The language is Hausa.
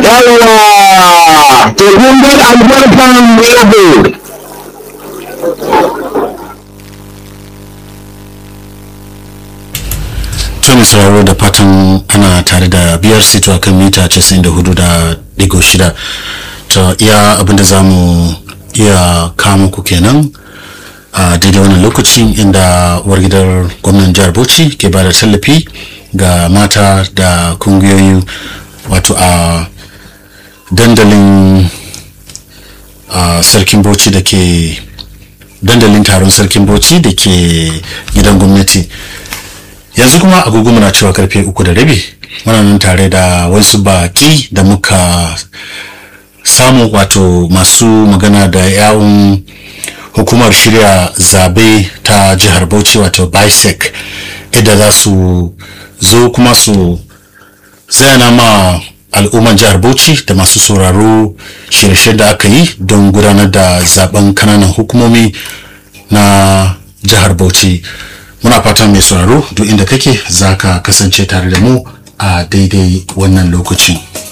yawa to kun ga albarkan yabo tuni sauraro da fatan ana tare da biyar sito kan mita 94 da digo shida ta iya abinda za mu iya kama ku kenan a daidai wannan lokacin inda wargidar gwamnan jihar bauchi ke ba da tallafi ga mata da kungiyoyi wato a dandalin a sarkin bauchi da ke dandalin taron sarkin bauchi da ke gidan gwamnati yanzu kuma agogo muna cewa karfe uku da rabi muna nan tare da wasu baki da muka samu wato masu magana da yawon hukumar shirya zabe ta jihar bauchi wato bisec idan za su zo kuma su zayana ma al'umman jihar bauchi da masu sauraro shirye da aka yi don gudanar da zaben kananan hukumomi na jihar bauchi muna fatan mai sauraro duk inda kake za ka kasance tare da mu a daidai wannan lokacin